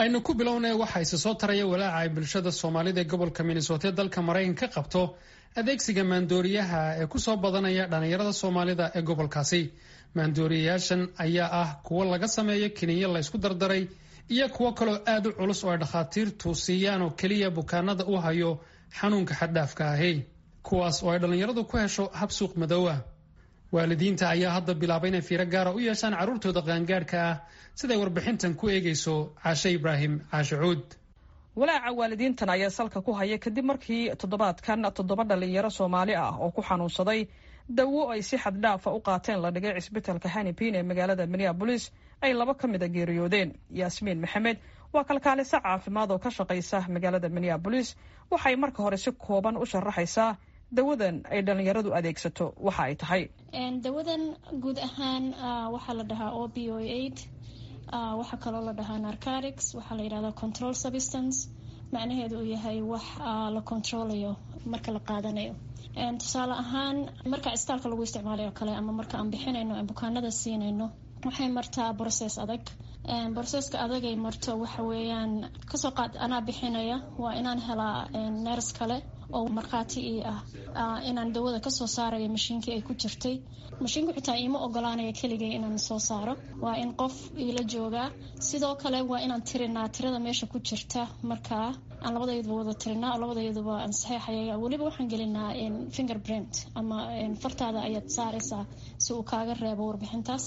aynu ku bilownay waxaa isa soo taraya walaaca ay bulshada soomaalida ee gobolka minnesota ee dalka maraykanka ka qabto adeegsiga maandooriyaha ee kusoo badanaya dhallinyarada soomaalida ee gobolkaasi maandooriyayaashan ayaa ah kuwo laga sameeyo kiniyo laysku dardaray iyo kuwo kaloo aad u culus oo ay dhakhaatiirtu siiyaan oo keliya bukaanada u hayo xanuunka xaddhaafka ahi kuwaas oo ay dhallinyaradu ku hesho hab suuq madoowa waalidiinta ayaa hadda bilaabay inay fiiro gaara u yeeshaan carruurtooda qaangaadhka ah siday warbixintan ku eegayso caashe ibraahim caashe cuud walaaca waalidiintan ayaa salka ku haya kadib markii toddobaadkan toddoba dhallinyaro soomaali ah oo ku xanuunsaday dawo ay si xaddhaafa u qaateen la dhigay cisbitalka hanipin ee magaalada minneabolis ay laba ka mid a geeriyoodeen yaasmiin maxamed waa kalkaaliso caafimaad oo ka shaqaysa magaalada minneabolis waxay marka hore si kooban u sharaxaysaa dawadan ay dhallinyaradu adeegsato waxa ay tahay dawadan guud ahaan waxaa la dhahaa o b o aid waxaa kaloo la dhahaa narcotics waxaa la yidhahdaa control substance macnaheedu uu yahay wax la controlayo marka la qaadanayo tusaale ahaan marka istaalka lagu isticmaalayo o kale ama marka aan bixinayno aan bukaanada siinayno waxay martaa brocess adag broceska adagay marto waxa weeyaan kasoo qaad anaa bixinaya waa inaan helaa neers kale oo markhaati ii ah inaan dawada kasoo saarayo mashiinkii ay ku jirtay mashiinku xitaa iima ogolaanaya keligay inaan soo saaro waa in qof iila joogaa sidoo kale waa inaan tirinaa tirada meesha ku jirta markaa aan labadayaduba wada tirinaa oo labadayaduba aan saxeexaya weliba waxaan gelinaa finger print ama fartaada ayaad saaraysaa si uu kaaga reebo warbixintaas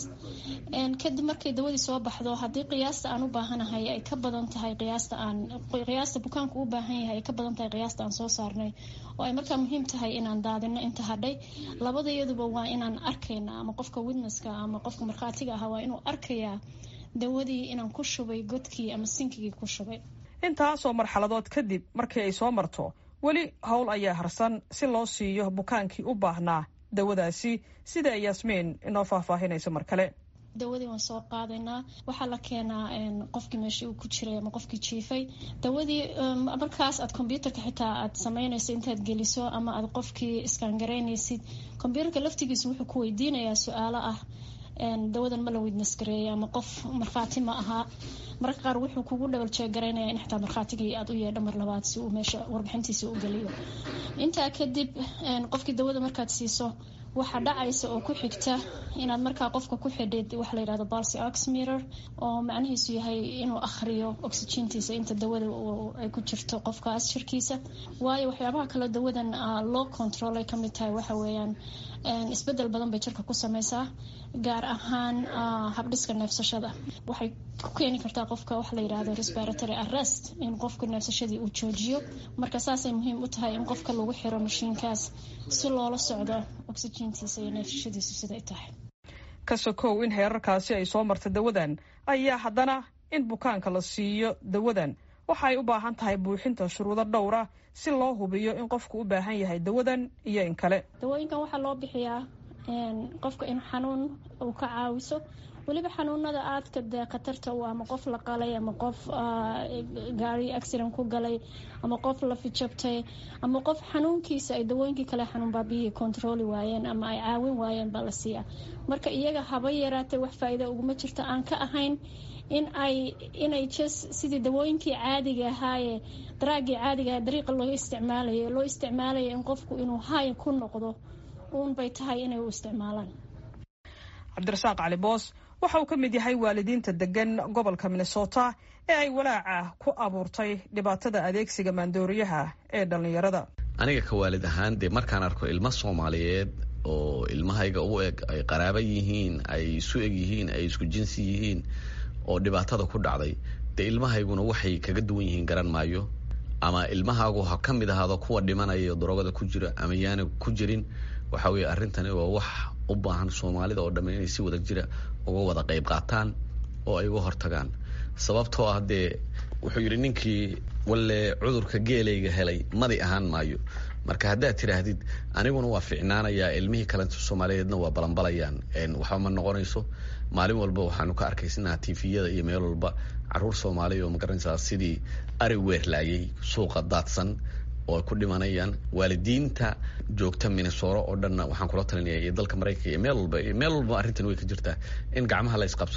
kadib markay dawadii soo baxdo haddii qiyaasta aan u baahanahay ay ka badan tahay qiyaasta aan qiyaasta bukaanku u baahan yahay ay ka badan tahay qiyaasta aan soo saarnay oo ay markaa muhiim tahay inaan daadino inta hadhay labadayaduba waa inaan arkayna ama qofka witnesska ama qofka markhaatiga ahaa waa inuu arkayaa dawadii inaan ku shubay godkii ama sinkigii ku shubay intaasoo marxaladood kadib markii ay soo marto weli howl ayaa harsan si loo siiyo bukaankii u baahnaa dawadaasi sida ay yaasmiin inoo faahfaahinayso mar kale dawadii waan soo qaadaynaa waxaa la keenaa qofkii meeshii uu ku jiray ama qofkii jiifay dawadii markaas aad kombyuutarka xitaa aad samaynayso intaad geliso ama aad qofkii iskaangaraynaysid kombyuutarka laftigiisa wuxuu ku weydiinayaa su-aalo ah dawadan ma la witness gareeyay ama qof markhaati ma ahaa mararka qaar wuxuu kugu dhabal jeegaraynaya in xitaa markhaatigii aad u yeedho mar labaad si uu meesha warbixintiisa u geliyo intaa kadib qofkii dawada markaad siiso waxaa dhacaysa oo ku xigta inaad markaa qofka ku xidhid waxa la yidhahdo balsi oxmeter oo macnihiisu yahay inuu akhriyo oxygentiisa inta dawada ay ku jirto qofkaas shirkiisa waayo waxyaabaha kale dawadan loo control ay kamid tahay waxa weeyaan isbedel badan bay jirka ku sameysaa gaar ahaan habdhiska neefsashada waxay ku keeni kartaa qofka waxa la yidhahdo respiratory arrest in qofka neefsashadii uu joojiyo marka saasay muhiim u tahay in qofka lagu xiro mashiinkaas si loola socdo oxygentiisa iyo neefsashadiisu siday tahay ka sokow in heerarkaasi ay soo marta dawadan ayaa haddana in bukaanka la siiyo dawadan waxa ay u baahan tahay buuxinta shuruudo dhowra si loo hubiyo in qofku u baahan yahay dawadan iyo in kale dawooyinkan waxaa loo bixiyaa qofka in xanuun uu ka caawiso weliba xanuunada aadka dee khatarta u ama qof la qalay ama qof gaari accident ku galay ama qof la fijabtay ama qof xanuunkiisa ay dawooyinkii kale xanuun baabiyihii controli waayeen ama ay caawin waayeen baa la siiyaa marka iyaga haba yaraatay wax faa-iida uguma jirto aan ka ahayn in ay inay jes sidii dawooyinkii caadiga ahaaye daraagii caadigaha dariiqa loo isticmaalayo loo isticmaalayo in qofku inuu hay ku noqdo uun bay tahay inay u isticmaalaan cabdirasaaq cali boos waxa uu ka mid yahay waalidiinta degan gobolka minnesota ee ay walaaca ku abuurtay dhibaatada adeegsiga maandooriyaha ee dhallinyarada aniga ka waalid ahaan dee markaan arko ilmo soomaaliyeed oo ilmahayga u eg ay qaraaba yihiin ay isu eg yihiin ay isku jinsi yihiin oo dhibaatada ku dhacday dee ilmahayguna waxay kaga duwan yihiin garan maayo ama ilmahaagu ha ka mid ahaado kuwa dhimanaya daroogada ku jira ama yaana ku jirin waxa weye arrintani waa wax u baahan soomaalida oo dhamme inay si wada jira uga wada qayb qaataan oo ay uga hortagaan sababtoo ah dee wuxuu yidhi ninkii walle cudurka geelayga helay madi ahaan maayo marka haddaad tidhaahdid aniguna waa ficnaanayaa ilmihii kalenta soomaaliyeedna waa balanbalayaan waxba ma noqonayso maalin walba waxaanu ka arkaysanaha tifiyada iyo meel walba caruur soomaaliya oo magaranaysaa sidii ari weerlaayay suuqa daadsan oo ay ku dhimanayaan waalidiinta joogta minnesoro oo dhanna waxaan kula talinaya iyo dalka maraykanka iyo meel walba iyo meel walba arrintan way ka jirtaa in gacmaha la isqabsado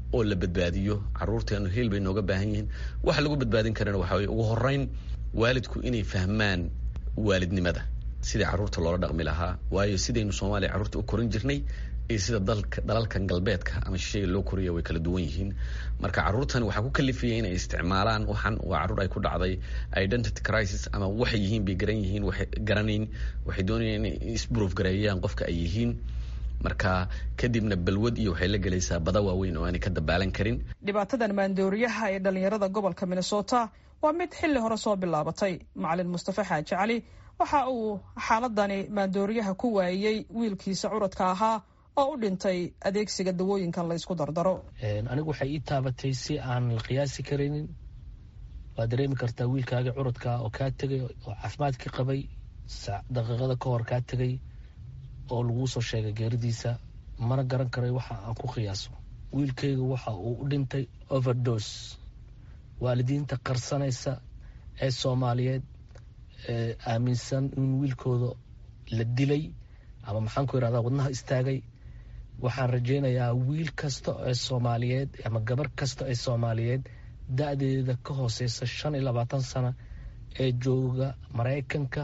oo la badbaadiyo caruurteenu heel bay nooga baahan yihiin waxa lagu badbaadin karana waxa weye ugu horeyn waalidku inay fahmaan waalidnimada sidai carruurta loola dhaqmi lahaa waayo sidaynu soomaaliya carruurta u korin jirnay iyo sida dalka dalalkan galbeedka ama shisheega loo koriya way kala duwan yihiin marka carruurtani waxaa ku kalifaya inay isticmaalaan waxan waa carruur ay ku dhacday identity crisis ama waxay yihiin bay garan yihiin waxay garanayn waxay doonayaan inay isproof gareeyaan qofka ay yihiin marka kadibna balwad iyo waxay la gelaysaa bada waaweyn oo aanay ka dabaalan karin dhibaatadan maandooriyaha ee dhalinyarada gobolka minnesota waa mid xilli hore soo bilaabatay macalin mustafa xaaji cali waxa uu xaaladani maandooriyaha ku waayey wiilkiisa curadka ahaa oo u dhintay adeegsiga dawooyinkan la ysku dardaro anigu waxay ii taabatay si aan la qiyaasi karaynin waad dareemi kartaa wiilkaaga curadkaa oo kaa tegay oo caafimaadkii qabay daqiiqada ka hor kaa tegay oo laguu soo sheegay geeridiisa mana garan karay waxa aan ku qiyaaso wiilkayga waxa uu u dhintay overdose waalidiinta qarsanaysa ee soomaaliyeed ee aaminsan in wiilkooda la dilay ama maxaan ku yidhahdaa wadnaha istaagay waxaan rajaynayaa wiil kasta ee soomaaliyeed ama gabar kasta ee soomaaliyeed da-deeda ka hooseysa shan iyo labaatan sana ee jooga maraykanka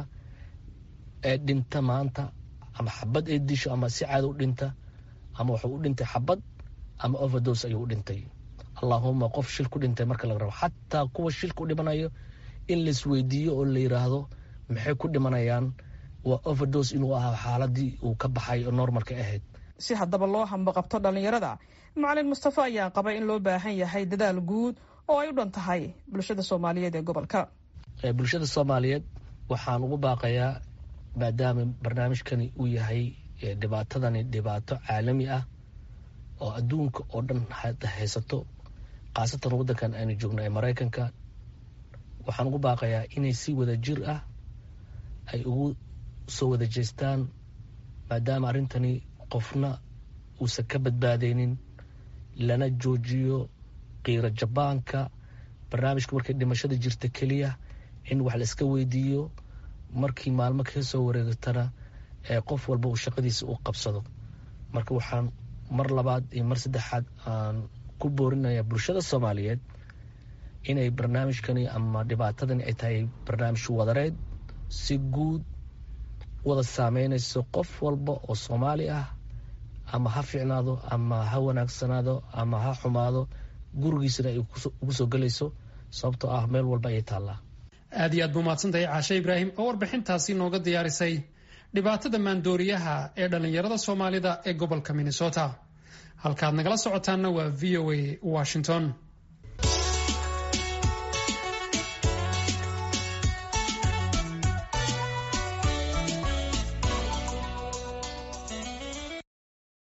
ee dhinta maanta ama xabad ee disho ama si caada u dhinta ama wuxuu u dhintay xabad ama overdose ayuu u dhintay allaahuma qof shil ku dhintay marka laga rabo xataa kuwa shilka u dhimanayo in laisweydiiyo oo la yidhaahdo maxay ku dhimanayaan waa overdose inuu ahaa xaaladii uu ka baxay oo normalka ahayd si haddaba loo hambaqabto dhallinyarada macalin mustafa ayaa qaba in loo baahan yahay dadaal guud oo ay u dhan tahay bulshada soomaaliyeed ee gobolka bulshada soomaaliyeed waxaan ugu baaqayaa maadaama barnaamijkani uu yahay dhibaatadani dhibaato caalami ah oo adduunka oo dhan haysato khaasatan waddankan aynu joogno ee maraykanka waxaan ugu baaqayaa inay si wada jir ah ay ugu soo wada jeestaan maadaama arrintani qofna uusan ka badbaadeynin lana joojiyo qiiro jabaanka barnaamijka markay dhimashada jirta keliya in wax la iska weydiiyo markii maalmo ka soo wareegatana ee qof walba uu shaqadiisa u qabsado marka waxaan mar labaad iyo mar saddexaad aan ku boorinaya bulshada soomaaliyeed inay barnaamijkani ama dhibaatadani ay tahay barnaamij wadareed si guud wada saameynayso qof walba oo soomaali ah ama ha fiicnaado ama ha wanaagsanaado ama ha xumaado gurigiisana ay ugu soo gelayso sababtoo ah meel walba ayay taallaa aad iyo aad buu mahadsantahay caashe ibraahim oo warbixintaasi nooga diyaarisay dhibaatada maandooriyaha ee dhallinyarada soomaalida ee gobolka minnesota halkaad nagala socotaanna waa v o a washington